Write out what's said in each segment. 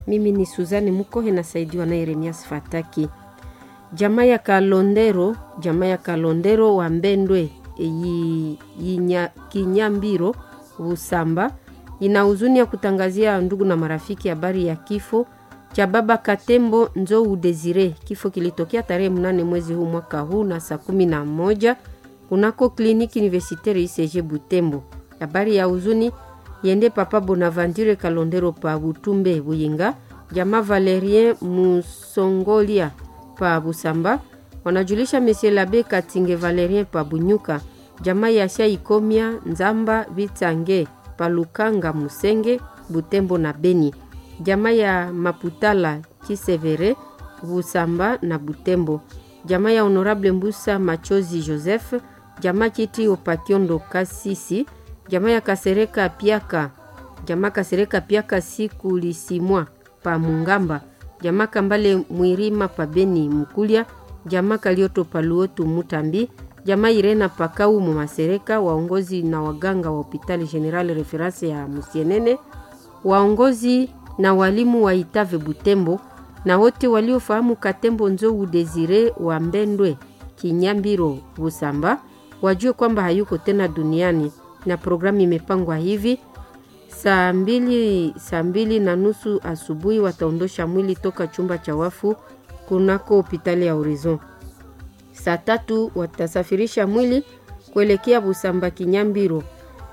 Mimi ni Suzani Mukohe nasaidiwa na Yeremias Fataki. Jamaa ya Kalondero, jamaa ya Kalondero wa Mbendwe yi, yinya, Kinyambiro Busamba ina huzuni ya kutangazia ndugu na marafiki habari ya kifo cha baba Katembo Nzou Desire. Kifo kilitokea tarehe mnane mwezi huu mwaka huu na saa kumi na moja kunako kliniki universitaire ICG Butembo. Habari ya huzuni yende papa Bonaventure Kalondero pa Butumbe Buyinga, jamaa Valerien Musongolia pa Busamba, wanajulisha Monsieur Labe Katinge Valerien pa Bunyuka, jamaa ya Sha Ikomia Nzamba Bitange pa Lukanga Musenge Butembo na Beni, jamaa ya Maputala Kisevere Busamba na Butembo, jamaa ya Honorable Mbusa Machozi Joseph, jamaa Kiti Opakiondo Kasisi, jamaa ya Kasereka Piaka, jamaa Kasereka Piaka siku lisimwa pa Mungamba, jamaa Kambale Mwirima pa Beni Mukulia, jamaa Kalioto pa Luotu Mutambi, jamaa Irena Pakau mu Masereka, waongozi na waganga wa hospitali General Reference ya Musienene, waongozi na walimu wa Itave Butembo na wote waliofahamu Katembo Nzou Desire wa Mbendwe Kinyambiro Busamba wajue kwamba hayuko tena duniani na programu imepangwa hivi: saa mbili, saa mbili na nusu asubuhi wataondosha mwili toka chumba cha wafu kunako hospitali ya Horizon. Saa tatu watasafirisha mwili kuelekea Busamba Kinyambiro.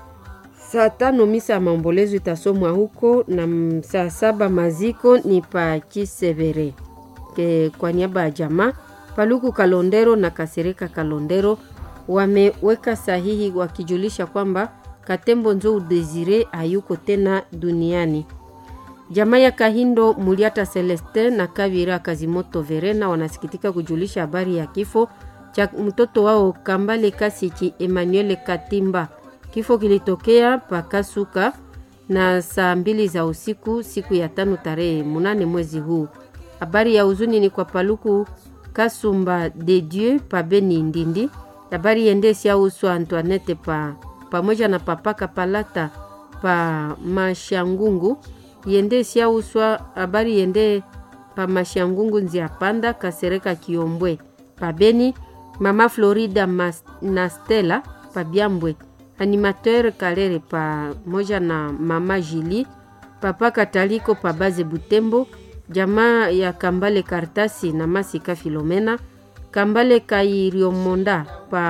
Saa tano misa ya maombolezo itasomwa huko na saa saba maziko ni pa Kisevere. Kwa niaba ya jamaa Paluku Kalondero na Kasereka Kalondero wameweka sahihi wakijulisha kwamba Katembo Nzou Desire hayuko tena duniani. Jamaa ya Kahindo Muliata Celestin na Kavira Kazimoto Verena wanasikitika kujulisha habari ya kifo cha mtoto wao Kambale Kasiki Emmanuel Katimba. Kifo kilitokea Pakasuka na saa mbili za usiku siku ya tano tarehe munane mwezi huu. Habari ya huzuni ni kwa Paluku Kasumba de Dieu pa Beni Ndindi habari yende siauswa Antoinette pa pamoja na papaka palata pa Mashangungu yende siauswa habari yende pa Mashangungu nzia panda Kasereka Kiombwe pa Beni mama Florida Mas, na Stella pa Byambwe animateur Kalere pamoja na mama Jili papa Kataliko pa Baze Butembo jamaa ya Kambale Kartasi na Masika Filomena Kambale Kairiomonda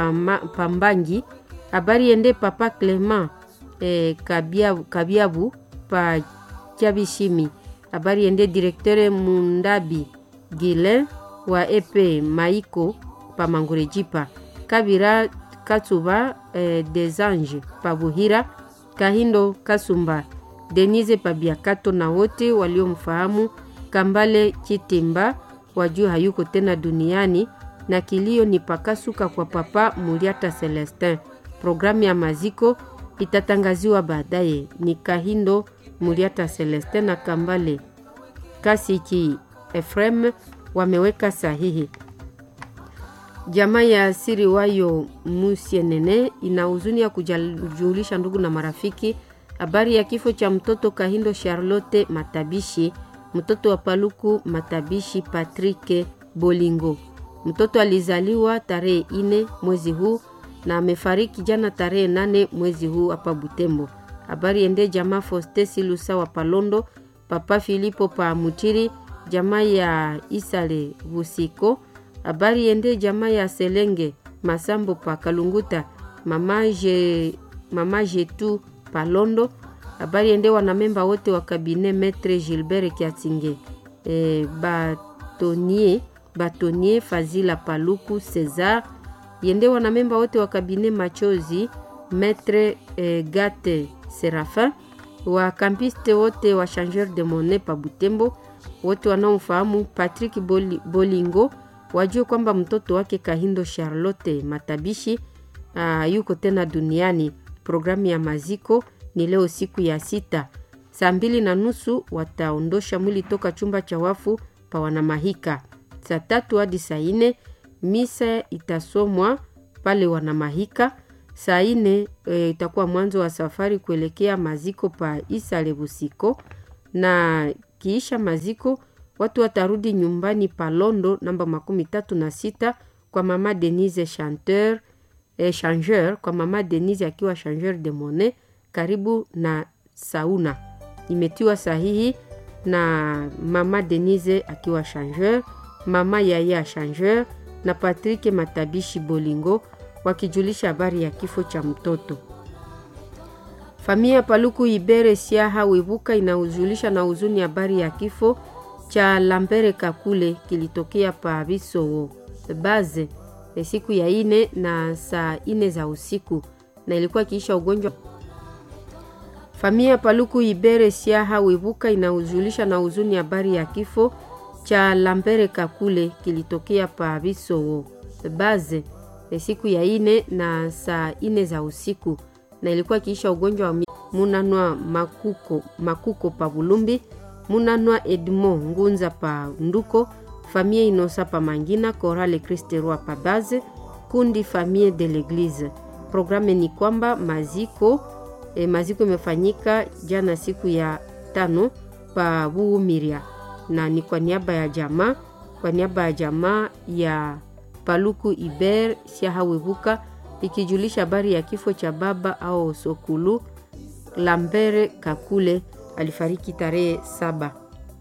Pambangi pa habari yende papa Clement eh, Kabiabu, Kabiabu pa Kiabishimi habari yende direkteur Mundabi Gile wa EP Maiko pa Mangurejipa Kabira Katsuba eh, des Anges pa Buhira Kahindo Kasumba Denise pa Biakato na wote waliomfahamu Kambale Chitimba wajua hayuko tena duniani na kilio ni pakasuka kwa papa Muliata Celestin. Programu ya maziko itatangaziwa baadaye. Ni Kahindo Muliata Celestin na Kambale Kasiki Efrem wameweka sahihi. Jamaa ya asiri wayo Musienene ina huzuni ya kujulisha ndugu na marafiki habari ya kifo cha mtoto Kahindo Charlotte Matabishi, mtoto wa Paluku Matabishi Patrick Bolingo. Mtoto alizaliwa tarehe ine mwezi huu na amefariki jana tarehe nane mwezi huu hapa Butembo. Habari ende jamaa Foste Silusa wa Palondo, papa Filipo pa Mutiri, jamaa ya Isale Busiko. Habari ende jamaa ya Selenge Masambo pa Kalunguta, mama je, mama Jetu Palondo. Habari ende wanamemba wote wa kabine Metre Gilbert Kiatinge e, Batonier Batonier Fazila Paluku Cesar yende wanamemba wote wa kabine Machozi Metre eh, Gate Serafin wa kampiste wote wa changeur de monnaie pa Butembo wote wanaomfahamu Patrick Boli, Bolingo wajue kwamba mtoto wake Kahindo Charlotte Matabishi uh, yuko tena duniani. Programu ya maziko ni leo siku ya sita saa mbili na nusu wataondosha mwili toka chumba cha wafu pa Wanamahika saa tatu hadi saa ine misa itasomwa pale Wanamahika. Saa ine e, itakuwa mwanzo wa safari kuelekea maziko pa Isale Busiko, na kiisha maziko watu watarudi nyumbani Palondo namba makumi tatu na sita kwa mama Denise chanteur eh, changeur kwa mama Denise akiwa changeur de monnaie karibu na sauna. Imetiwa sahihi na mama Denise akiwa changeur, mama Yaya changeur na Patrick Matabishi Bolingo wakijulisha habari ya kifo cha mtoto. Familia Paluku Ibere Siaha Webuka inahuzulisha na huzuni habari ya kifo cha Lambere Kakule kilitokea pa Bisowo Baze siku ya ine na saa ine za usiku na ilikuwa kiisha ugonjwa. Familia Paluku Ibere Siaha Webuka inahuzulisha na huzuni habari ya kifo cha Lambere Kakule kilitokea pa Bisowo Baze siku ya ine na saa ine za usiku na ilikuwa kiisha ugonjwa wa munanwa makuko, makuko pa Bulumbi munanwa Edmond Ngunza pa Nduko famille Inosa pa Mangina Chorale Christ Roi pa Baze kundi famille de l'Eglise. Programme ni kwamba maziko e, maziko imefanyika jana siku ya tano pa Buumiria na ni kwa niaba ya jamaa kwa niaba ya jamaa ya Paluku Iber Siahawebuka ikijulisha habari ya kifo cha baba au Sokulu Lambere Kakule alifariki tarehe saba.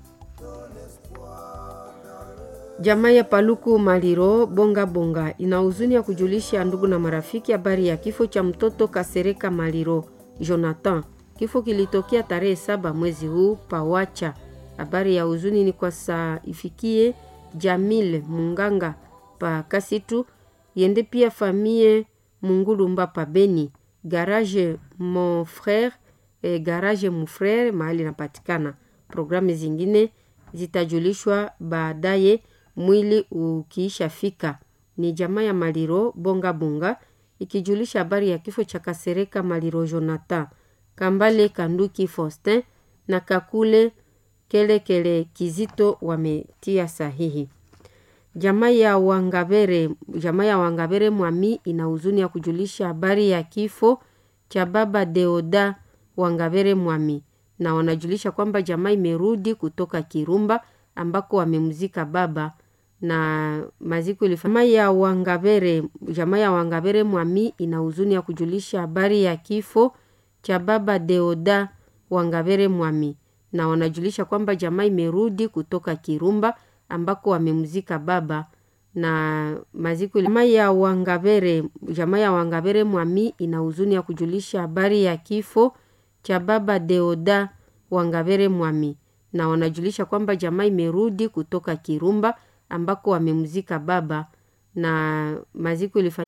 Jamaa ya Paluku Maliro Bonga Bonga ina huzuni ya kujulisha ndugu na marafiki habari ya kifo cha mtoto Kasereka Maliro Jonathan. Kifo kilitokea tarehe saba mwezi huu Pawacha. Habari ya huzuni ni kwa saa ifikie Jamil Munganga pa Kasitu yende pia famille Mungulumba pa Beni garage mon frère eh, garage mon frère mahali napatikana. Programu zingine zitajulishwa baadaye mwili ukiisha fika. Ni jamaa ya Maliro Bonga Bonga ikijulisha habari ya kifo cha Kasereka Maliro Jonathan Kambale Kanduki Faustin na Kakule Kelekele kele Kizito wametia sahihi. Jamaa ya Wangabere, jamaa ya Wangabere Mwami ina huzuni ya kujulisha habari ya kifo cha baba Deoda Wangabere Mwami, na wanajulisha kwamba jamaa imerudi kutoka Kirumba ambako wamemzika baba na maziko ilifanya. Jamaa ya Wangabere, jamaa ya Wangabere Mwami ina huzuni ya kujulisha habari ya kifo cha baba Deoda Wangabere Mwami, na wanajulisha kwamba jamaa imerudi kutoka Kirumba ambako wamemzika baba na maziko jamaa ya Wangabere, jamaa ya Wangabere Mwami ina huzuni ya kujulisha habari ya kifo cha baba Deoda Wangabere Mwami, na wanajulisha kwamba jamaa imerudi kutoka Kirumba ambako wamemzika baba na maziko ilifanya.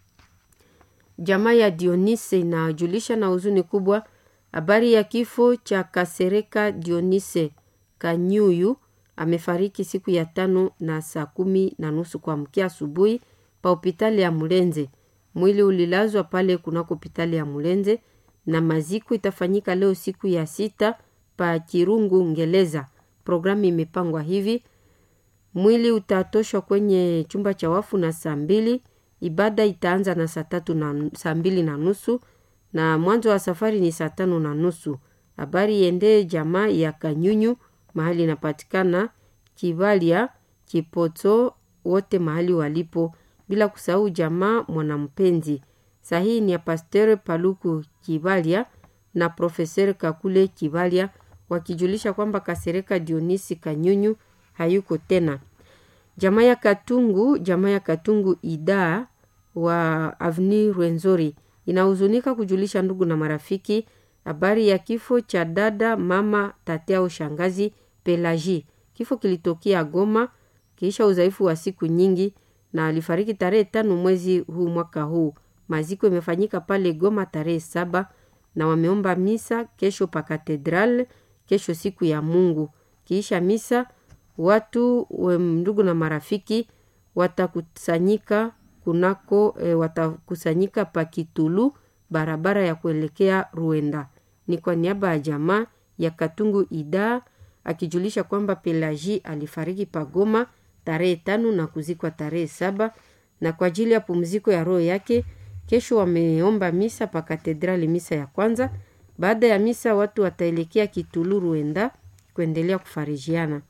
Jamaa ya Dionise inajulisha na huzuni kubwa habari ya kifo cha Kasereka Dionise Kanyuyu amefariki siku ya tano na saa kumi na nusu kwa mkia asubuhi pa hopitali ya Mulenze. Mwili ulilazwa pale kunako hopitali ya Mulenze na maziko itafanyika leo siku ya sita pa Kirungu Ngeleza. Programu imepangwa hivi: mwili utatoshwa kwenye chumba cha wafu na saa mbili. Ibada itaanza na saa tatu na saa mbili na nusu na mwanzo wa safari ni saa tano na nusu. Habari iendee jamaa ya Kanyunyu mahali inapatikana Kivalia Kipoto, wote mahali walipo, bila kusahau jamaa Mwanampenzi. Sahihi ni ya Pasteur Paluku Kivalia na Profeser Kakule Kivalia wakijulisha kwamba Kasereka Dionisi Kanyunyu hayuko tena. Jamaa ya Katungu, jamaa ya Katungu Ida wa Avni Rwenzori inahuzunika kujulisha ndugu na marafiki habari ya kifo cha dada mama tate au shangazi Pelagie. Kifo kilitokea Goma kisha udhaifu wa siku nyingi, na alifariki tarehe tano mwezi huu mwaka huu. Maziko imefanyika pale Goma tarehe saba na wameomba misa kesho pa katedral, kesho siku ya Mungu. Kiisha misa watu we, ndugu na marafiki watakusanyika kunako e, watakusanyika pa Kitulu, barabara ya kuelekea Ruenda. Ni kwa niaba ya jamaa ya Katungu Ida akijulisha kwamba Pelagie alifariki pagoma tarehe tano na kuzikwa tarehe saba na kwa ajili ya pumziko ya roho yake kesho wameomba misa pa katedrali, misa ya kwanza. Baada ya misa watu wataelekea Kitulu Ruenda kuendelea kufarijiana.